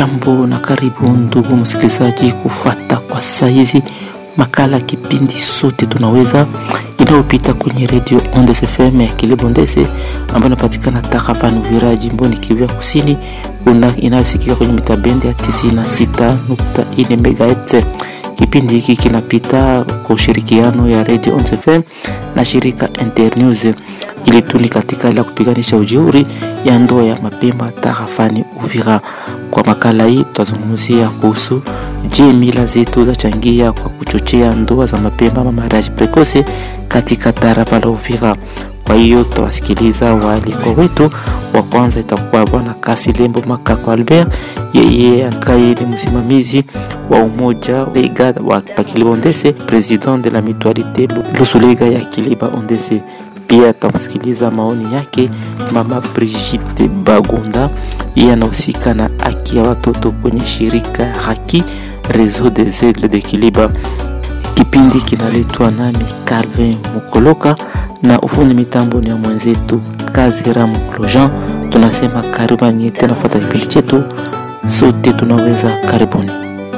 Jambo na karibu ndugu msikilizaji, kufuata kwa saizi makala kipindi sote tunaweza inayopita kwenye redio Ondes FM ya Kilibondese ambayo inapatikana takriban Uvira jimboni Kivu Kusini, inayosikika kwenye mitabendi ya 96.4 MHz. Kipindi hiki kinapita kwa ushirikiano ya redio Ondes FM na shirika Internews ili tuni katika ila kupiganisha ujeuri ya ndoa ya mapema tarafani Uvira. Kwa makala hii tutazungumzia kuhusu je, mila zetu zachangia kwa kuchochea ndoa za mapema ama mariage precoce katika tarafa la Uvira. Kwa hiyo tutawasikiliza waalikwa wetu. Wa kwanza itakuwa bwana Kasilembo Makako Albert, yeye ambaye ni msimamizi wa umoja lega wa Pakilibondese, president de la mutualite Lusulega ya Kiliba Ondese. Pia tutamsikiliza maoni yake mama Brigitte Bagunda, yeye anahusika na haki ya watoto kwenye shirika Haki Réseau des Aigles de Kiliba. Kipindi kinaletwa nami Calvin Mukoloka na ufundi mitambo ni ya mwenzetu Kazira Muklojan. Tunasema karibuni tena, fuata kipindi chetu, sote tunaweza. Karibuni.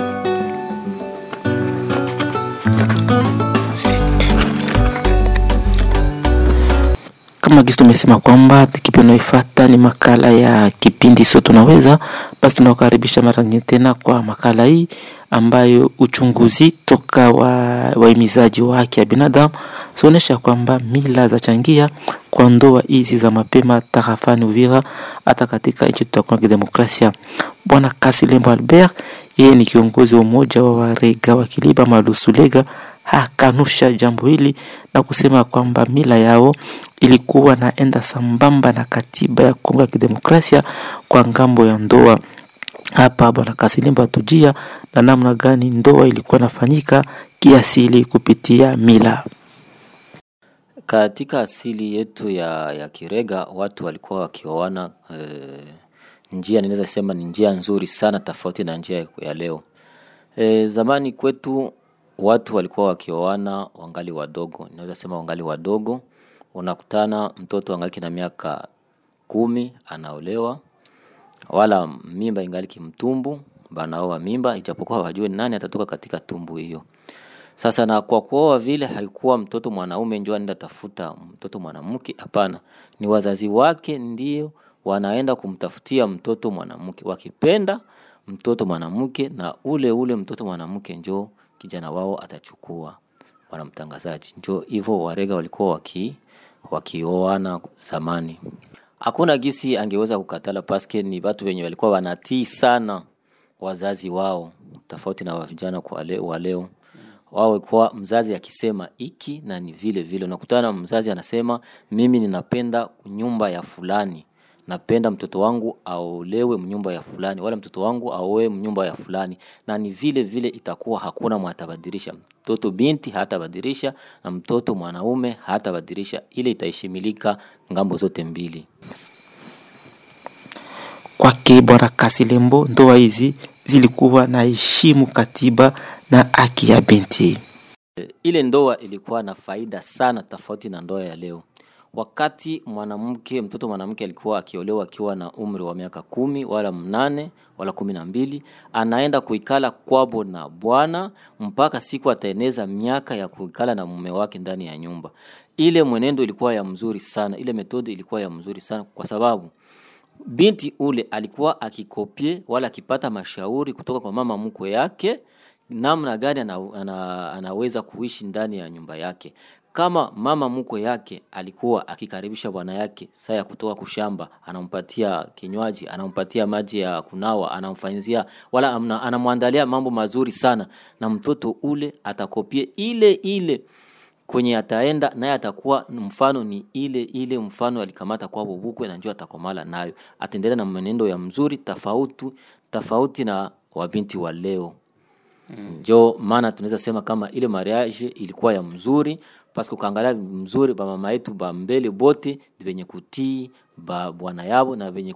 Kama gisi tumesema kwamba kipindi unaoifuata ni makala ya kipindi sote tunaweza, basi tunakaribisha mara nyingine tena kwa makala hii ambayo uchunguzi toka wa wahimizaji wa haki ya binadamu zinaonyesha kwamba mila za changia kwa ndoa hizi za mapema tarafani Uvira, hata katika nchi tutakuwa kidemokrasia. Bwana Kasilembo Albert, yeye ni kiongozi wa umoja wa warega wa Kiliba Malusulega, hakanusha jambo hili na kusema kwamba mila yao ilikuwa naenda sambamba na katiba ya Kongo ya kidemokrasia kwa ngambo ya ndoa. Hapa bwana Kasilembo atujia na namna gani ndoa ilikuwa nafanyika kiasili kupitia mila. Katika asili yetu ya, ya Kirega watu walikuwa wakioana e, njia ninaweza sema ni njia nzuri sana tofauti na njia ya leo. E, zamani kwetu watu walikuwa wakioana wangali wadogo, ninaweza sema wangali wadogo. Unakutana mtoto angaliki na miaka kumi anaolewa, wala mimba ingali kimtumbu, banaoa mimba ijapokuwa wajue nani atatoka katika tumbu hiyo. Sasa na kwa kuoa vile haikuwa mtoto mwanaume ndio anaenda tafuta mtoto mwanamke, hapana, ni wazazi wake ndio wanaenda kumtafutia mtoto mwanamke, wakipenda mtoto mwanamke, na ule ule mtoto mwanamke njo kijana wao atachukua. Bwana mtangazaji, njo hivyo Warega walikuwa waki wakioana zamani. Hakuna gisi angeweza kukatala, paske ni watu wenye walikuwa wanatii sana wazazi wao, tofauti na vijana kwa leo, wa leo wao kwa mzazi akisema iki na ni vile vile. Unakutana mzazi anasema mimi ninapenda nyumba ya fulani, napenda mtoto wangu aolewe mnyumba ya fulani, wala mtoto wangu aoe mnyumba ya fulani, na ni vile vile itakuwa, hakuna mwatabadilisha. Mtoto binti hatabadilisha na mtoto mwanaume hatabadilisha, ile itaheshimilika ngambo zote mbili. Kwake bwana Kasilembo, ndoa hizi zilikuwa na heshimu katiba na haki ya binti. Ile ndoa ilikuwa na faida sana, tofauti na ndoa ya leo. Wakati mwanamke mtoto mwanamke alikuwa akiolewa akiwa na umri wa miaka kumi wala mnane wala kumi na mbili anaenda kuikala kwabo na bwana mpaka siku ataeneza miaka ya kuikala na mume wake ndani ya nyumba. Ile mwenendo ilikuwa ya mzuri sana, ile metodi ilikuwa ya mzuri sana, kwa sababu binti ule alikuwa akikopie wala akipata mashauri kutoka kwa mama mkwe yake namna gani ana, ana, anaweza kuishi ndani ya nyumba yake. Kama mama mkwe yake alikuwa akikaribisha bwana yake saa ya kutoka kushamba, anampatia kinywaji, anampatia maji ya kunawa, anamfanyizia wala amna, anamwandalia mambo mazuri sana, na mtoto ule atakopie ile ile kwenye ataenda naye atakuwa mfano ni ile ile mfano alikamata kwa bubukwe, na ndio atakomala nayo, ataendelea na mwenendo ya mzuri tofauti tofauti na wabinti wa leo. Njo maana tunaweza sema kama ile mariage ilikuwa ya mzuri, paske ukaangalia mzuri ba mama yetu ba mbele bote ni benye kutii ba bwana yabo na benye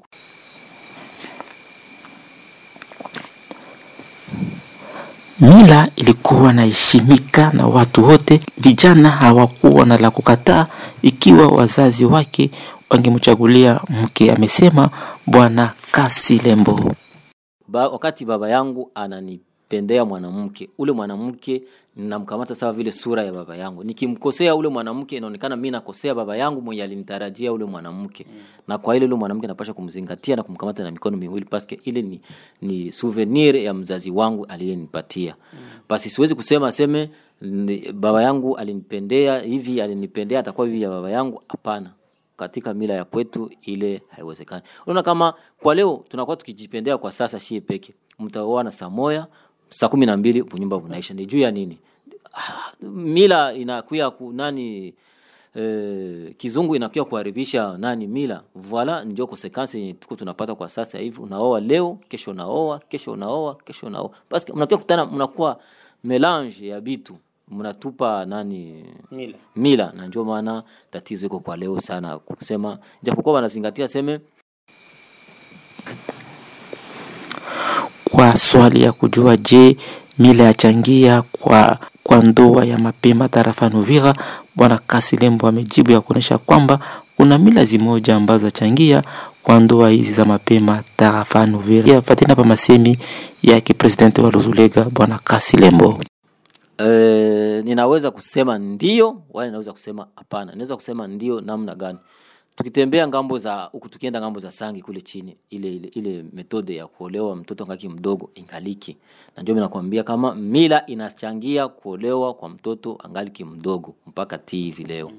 Mila ilikuwa naheshimika na watu wote. Vijana hawakuwa na la kukataa ikiwa wazazi wake wangemchagulia mke, amesema Bwana Kasilembo. ba, wakati baba yangu ananipendea mwanamke ule mwanamke namkamata sawa vile sura ya baba yangu nikimkosea ule mwanamke inaonekana mi nakosea baba yangu mwenye alinitarajia ule mwanamke mm. na kwa ile ule mwanamke napasha kumzingatia na kumkamata na mikono miwili paske ile ni, ni souvenir ya mzazi wangu aliyenipatia mm. basi siwezi kusema aseme ni- baba yangu alinipendea hivi alinipendea atakuwa hivi ya baba yangu hapana katika mila ya kwetu ile haiwezekani unaona kama kwa leo tunakuwa tukijipendea kwa sasa shie peke mtaoana saa moya saa kumi na mbili bunyumba bunaisha ni juu ya nini Ah, mila inakuya ku nani eh, kizungu inakuya kuharibisha nani mila voila ndio konsekansi yenye tuko tunapata kwa sasa hivi unaoa leo kesho unaoa kesho unaoa kesho unaoa basi mnakuwa kutana mnakuwa melange ya bitu mnatupa nani Mila. mila na ndio maana tatizo iko kwa leo sana kusema japokuwa wanazingatia seme kwa swali ya kujua je mila yachangia kwa kwa ndoa ya mapema tarafani Uvira, bwana Kasilembo amejibu ya kuonyesha kwamba kuna mila zimoja ambazo zachangia kwa ndoa hizi za mapema tarafani Uvira. Ya, Fateni hapa masemi yake presidenti wa Luzulega bwana Kasilembo. Eh, ninaweza kusema ndio wala ninaweza kusema hapana. Ninaweza kusema ndio namna gani? Tukitembea ngambo za huku, tukienda ngambo za Sangi kule chini, ile ile, ile metode ya kuolewa mtoto ngaki mdogo ingaliki, na ndio mimi nakwambia kama mila inachangia kuolewa kwa mtoto angaliki mdogo mpaka ti hivi leo.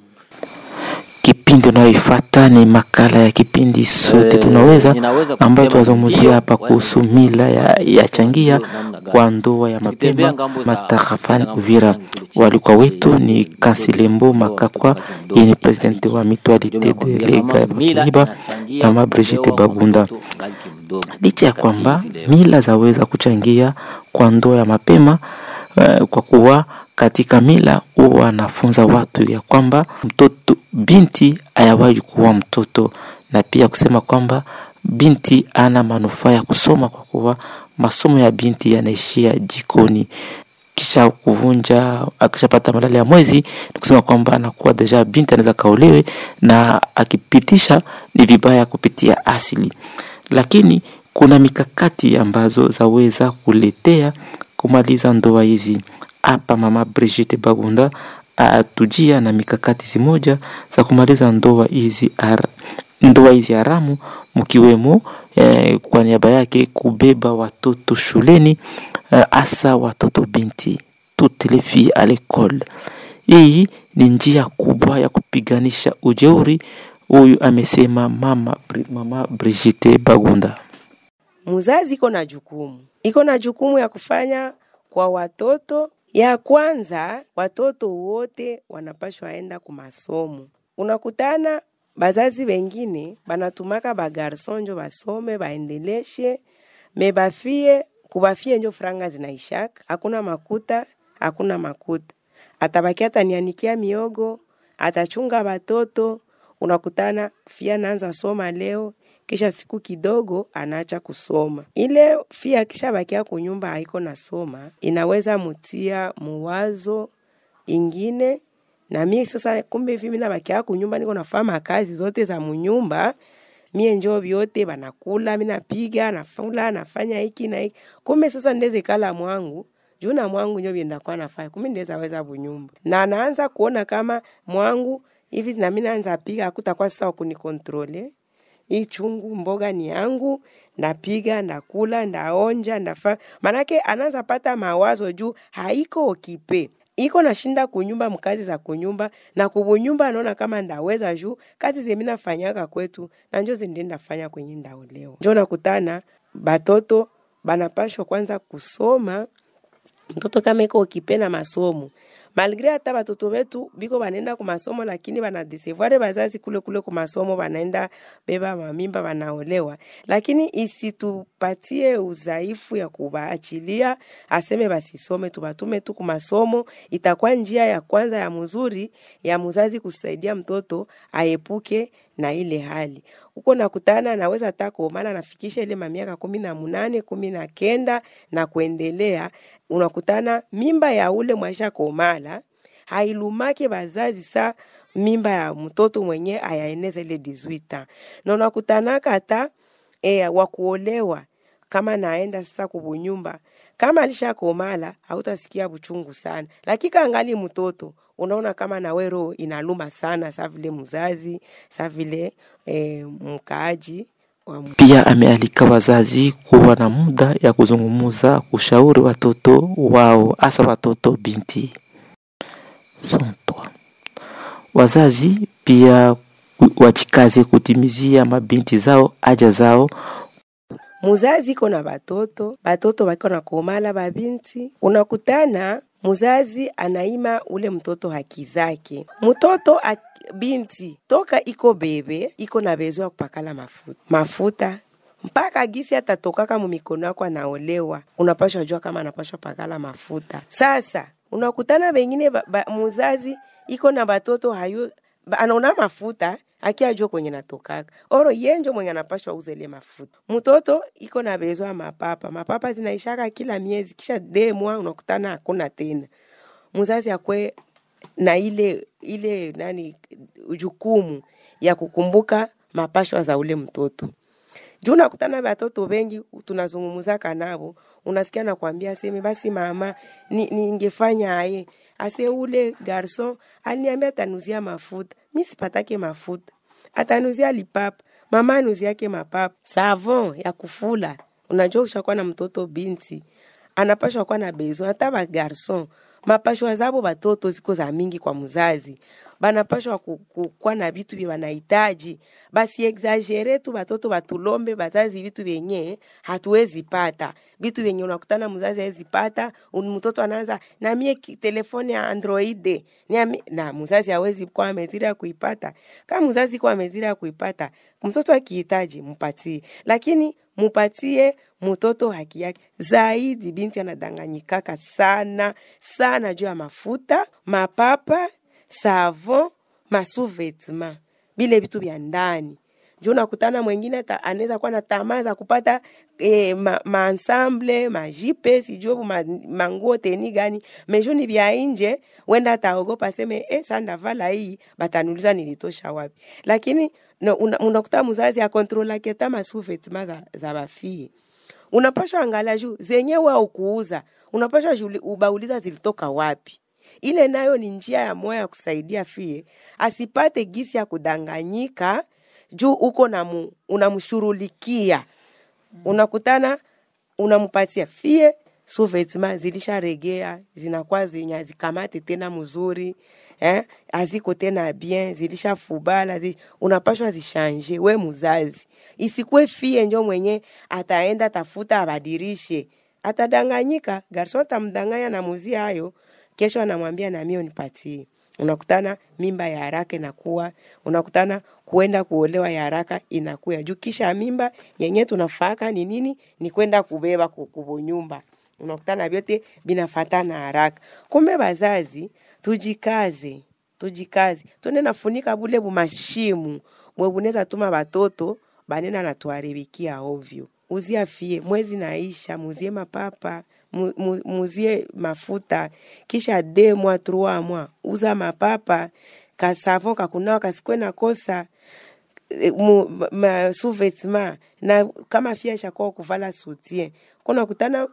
Kipindi unayoifuata ni makala ya kipindi sote Eh, tunaweza, ninaweza kusema ambayo tunazungumzia ndio, hapa wala kuhusu ninaweza mila ya, kusema ya changia ndio namna gani. kwa ndoa ya Tukitembea mapema ngambo za- matarafani ngambo za Uvira. Sangi kule chini, Walikuwa ile- wetu ile ni metode ya Kansilembo kuolewa Makakwa, mtoto ngaki mdogo yeye ni presidenti ingaliki. wa Ndio mutualite de nakwambia lega kama mila Bakiba inachangia mama Brigitte kuolewa kwa Bagunda. mtoto angaliki mdogo Licha ya mpaka kwamba hivi leo. mila zaweza kuchangia kwa ndoa ya mapema eh, kwa kuwa katika mila huwa wanafunza watu ya kwamba mtoto binti hayawahi kuwa mtoto, na pia kusema kwamba binti ana manufaa ya kusoma kwa kuwa masomo ya binti yanaishia jikoni kisha kuvunja akishapata malali ya mwezi ni kusema kwamba anakuwa deja binti anaweza kaolewe na akipitisha ni vibaya kupitia asili lakini kuna mikakati ambazo zaweza kuletea kumaliza ndoa hizi hapa mama Brigitte Bagunda atujia na mikakati zimoja za kumaliza ndoa hizi har- ndoa hizi haramu mkiwemo eh, kwa niaba yake kubeba watoto shuleni eh, hasa watoto binti toutes les filles à l'école. Hii ni njia kubwa ya kupiganisha ujeuri, huyu amesema mama, Bri- mama Brigitte Bagunda. Mzazi iko na jukumu, iko na jukumu ya kufanya kwa watoto. Ya kwanza, watoto wote wanapashwa enda ku masomo. Unakutana bazazi wengine banatumaka bagarson njo basome baendeleshe, me bafie kubafie njo franga zinaishaka, hakuna makuta, hakuna makuta, atabaki atanianikia miogo, atachunga batoto. Unakutana fia naanza soma leo, kisha siku kidogo anaacha kusoma. Ile fia kisha bakia kunyumba haiko nasoma, inaweza mutia muwazo ingine na mie sasa, kumbe hivi mimi nabakia kunyumba, niko nafanya kazi zote za munyumba mie njo vyote banakula, mi napiga nafula nafanya hiki na hiki. Kumbe sasa ndeze kala mwangu juu na mwangu njo vyenda kwa nafanya, kumbe ndeza weza bunyumba, na naanza kuona kama mwangu hivi na mimi naanza piga, hakutakuwa sasa wakunikontrole hii chungu mboga ni yangu, ndapiga ndakula ndaonja ndafa, manake anaanza pata mawazo juu haiko okipe iko nashinda kunyumba mkazi za kunyumba na kubunyumba, anaona kama ndaweza juu kazi zemi nafanyaka kwetu na njo zindi ndafanya kwenye ndaolewa. Njo nakutana batoto banapashwa kwanza kusoma mtoto kama iko ukipenda masomo malgre hata batoto betu biko banaenda ku masomo lakini banadesevoir bazazi kule kule ku masomo banaenda beba mamimba banaolewa, lakini isitupatie udhaifu ya kubaachilia aseme basisome, tubatume tu ku masomo. Itakuwa njia ya kwanza ya mzuri ya mzazi kusaidia mtoto aepuke na ile hali huko nakutana naweza hata kuomana nafikisha ile mamiaka kumi na munane kumi na kenda na kuendelea, unakutana mimba ya ule mwaisha komala hailumake bazazi sa mimba ya mtoto mwenye ayaeneza ile 18 ans na unakutanaka hata e, wakuolewa kama naenda sasa kubunyumba kama alishakomala hautasikia buchungu sana, lakini kaangali mtoto unaona kama nawe roho inaluma sana, sa vile mzazi sa vile eh, mkaaji wa mu- Pia amealika wazazi kuwa na muda ya kuzungumza, kushauri watoto wao, hasa watoto binti. Sontwa. Wazazi pia ku- wajikaze kutimizia mabinti zao haja zao muzazi iko na batoto batoto bako na komala babinti, unakutana muzazi anaima ule mtoto haki zake. Mtoto ak- binti toka iko bebe iko na bezo ya kupakala mafuta mafuta mpaka gisi atatokaka mumikono yako anaolewa, unapashwa jua kama anapashwa pakala mafuta. Sasa unakutana bengine ba, ba, muzazi iko na batoto hayo ba, anaona mafuta akiajua kwenye natokaka oro yenjo mwenye anapashwa uza ile mafuta. Mtoto iko na bezo ya mapapa, mapapa zinaishaka kila miezi, kisha demwa unakutana hakuna tena. Mzazi akwe na ile ile nani jukumu ya kukumbuka mapashwa za ule mtoto juu nakutana batoto bengi tunazungumuzaka nabo, unasikia nakwambia seme basi mama, ni- ningefanya aye ase ule garson aliniambia atanuzia mafuta, mi sipatake mafuta, atanuzia lipapa, mama anuziake mapapa, savon ya kufula. Unajua ushakuwa na mtoto binti anapashwa kuwa na bezo, hata ba garson mapashwa zabo batoto ziko za mingi kwa mzazi banapashwa ku- ku- kuwa na vitu vye wanahitaji, basi exagere tu batoto batulombe bazazi vitu vyenye hatuwezi pata, vitu vyenye unakutana mzazi hawezi pata, un- mtoto anaanza na mie ki- telefone ya Android niami, na mzazi hawezi kuwa amezira kuipata. Kama mzazi kuwa amezira kuipata, mtoto akihitaji mpatie, lakini mupatie mtoto haki yake zaidi. Binti anadanganyikaka sana sana juu ya mafuta, mapapa, savon, masuvetima, bile vitu vya ndani juu nakutana mwingine ata- anaweza kuwa na tamaa za kupata eh, ma, maensemble majipe sijue ma, manguo teni gani meju ni vya nje, wenda ataogopa aseme eh, sa ndavala hii bataniuliza nilitosha wapi, lakini no, una, unakuta mzazi akontrolake ta masuvetima za, za bafie unapashwa angalia juu zenye wao kuuza, unapashwa juli- ubauliza zilitoka wapi. Ile nayo ni njia ya moya ya kusaidia fie asipate gisi ya kudanganyika juu uko na mu, unamshurulikia unakutana unampatia fie suvetima zilisharegea zinakuwa zenye hazikamate tena mzuri eh, haziko tena bien zilishafubala zi, unapashwa zishanje we mzazi isikuwe fie njo mwenye ataenda tafuta abadirishe atadanganyika garson atamdanganya na muzi hayo kesho anamwambia na mimi unipatie unakutana mimba ya haraka inakuwa unakutana kuenda kuolewa ya haraka inakuya juu kisha mimba yenye tunafaka ni nini ni kwenda kubeba ku- kubunyumba unakutana vyote binafatana haraka kumbe bazazi tujikaze tujikaze twende nafunika bule bumashimu bwe bunaweza tuma batoto banena natuharibikia ovyo uzia fie mwezi naisha muzie mapapa mu- mu- muzie mafuta kisha de mwa trois mwa uza mapapa kasavon kakunawa kasikwe na kosa eh, mu- ma- ma sous-vêtements na kama fia ishakuwa kuvala soutien kuna kutana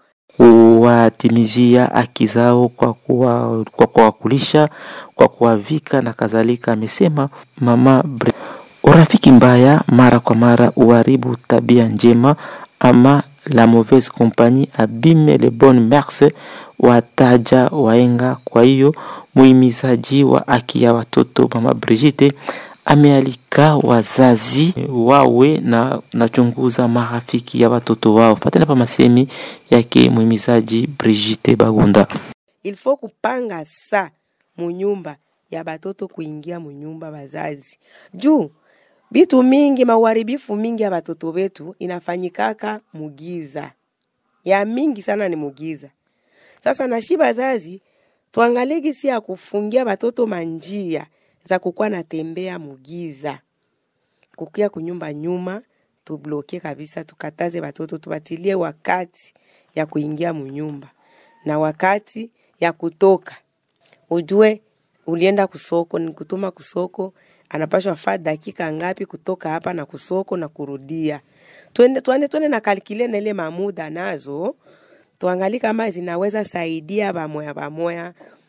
kuwatimizia haki zao kwa kuwa- kwa kuwakulisha, kwa kuwavika na kadhalika, amesema mama Bre. Urafiki mbaya mara kwa mara uharibu tabia njema, ama la mauvaise compagnie abime les bonnes mœurs, wataja waenga. Kwa hiyo muhimizaji wa haki ya watoto mama Brigitte amealika wazazi wawe na nachunguza marafiki ya watoto wao. Patana pa masemi yake muhimizaji Brigitte Bagunda. il faut kupanga sa munyumba ya batoto kuingia munyumba bazazi juu bitu mingi mauharibifu mingi ya batoto betu inafanyikaka mugiza ya mingi sana ni mugiza sasa nashi bazazi tuangalie gisi ya kufungia batoto manjia za kukuwa natembea mugiza kukia kunyumba nyuma tubloke kabisa tukataze batoto tubatilie wakati ya kuingia munyumba na wakati ya kutoka ujue ulienda kusoko ni kutuma kusoko anapashwa faa dakika ngapi kutoka hapa na kusoko na kurudia twende twende twende na kalkile na ile mamuda nazo tuangalie kama zinaweza saidia bamoya bamoya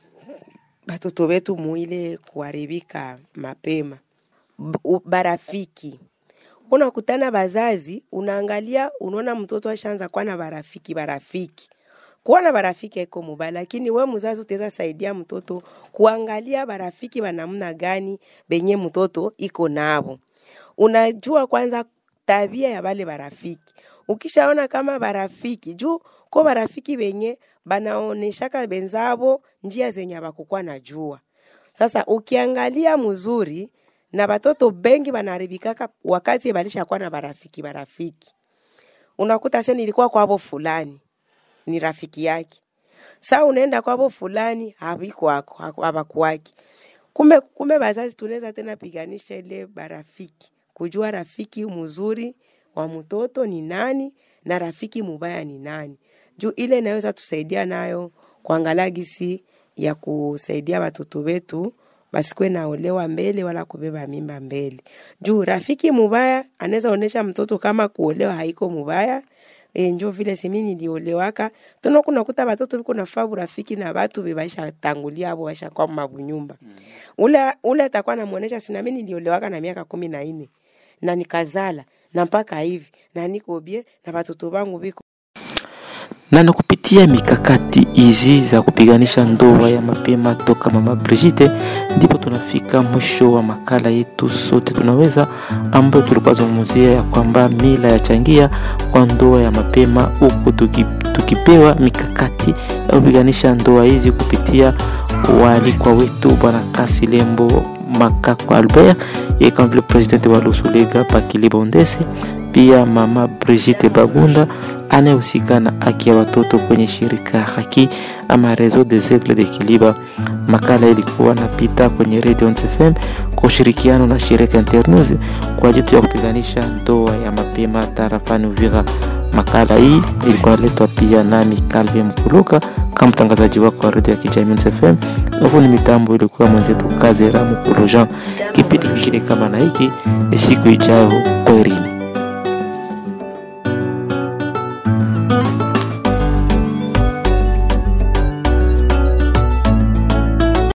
batoto wetu muile kuharibika mapema. B- u- Barafiki unakutana bazazi, unaangalia unaona mtoto ashaanza kuwa na barafiki barafiki kuwa na barafiki haiko mubaya, lakini we mzazi utaweza saidia mtoto kuangalia barafiki wa namna gani benye mtoto iko navo. Unajua kwanza tabia ya bale barafiki. Ukishaona kama barafiki juu ko barafiki benye banaoneshaka benzabo njia zenye abakukuwa najua. Sasa ukiangalia mzuri na batoto bengi banaribikaka wakati balishakuwa na barafiki barafiki. Unakuta sasa nilikuwa kwabo fulani ni rafiki yake. Sa unaenda kwabo fulani haviko wako hawakuwaki. Kumbe kumbe bazazi tunaweza tena piganisha ile barafiki, kujua rafiki mzuri wa mtoto ni nani na rafiki mubaya ni nani. Juu ile inaweza tusaidia nayo kuangalia gisi ya kusaidia watoto wetu basikuwe naolewa mbele wala kubeba mimba mbele. Juu rafiki mubaya anaweza onesha mtoto kama kuolewa haiko mubaya e, njo vile simi niliolewaka tono kunakuta batoto biko nafaa burafiki na batu bebaisha tangulia abo baisha kwa mabunyumba ule ule atakuwa namuonesha sina mimi niliolewaka na miaka kumi na nne na nikazala na mpaka hivi na niko bie na batoto bangu biko na na kupitia mikakati hizi za kupiganisha ndoa ya mapema toka mama Brigitte, ndipo tunafika mwisho wa makala yetu sote tunaweza, ambayo tulikuwa zungumzia ya kwamba mila ya changia kwa ndoa ya mapema, huku tuki, tukipewa mikakati ya kupiganisha ndoa hizi kupitia waalikwa wetu bwana Kasilembo Makako Albert, yeye kama vile presidenti wa Lusulega Pakilibondese, pia mama Brigitte Bagunda anayehusika na haki ya watoto kwenye shirika haki ama Reseau des Aigles de Kiliba. Makala ilikuwa napita kwenye Radio Onze FM kwa ushirikiano na shirika Internews kwa ajili ya kupiganisha ndoa ya mapema tarafani Uvira. Makala hii ilikuwa naletwa pia nami Calvin Mkuluka kama mtangazaji wako wa radio ya kijamii Onze FM. Alafu ni mitambo ilikuwa mwenzetu Kazera Mukulu Jean. Kipindi kingine kama na hiki ni siku ijayo. Kwaherini.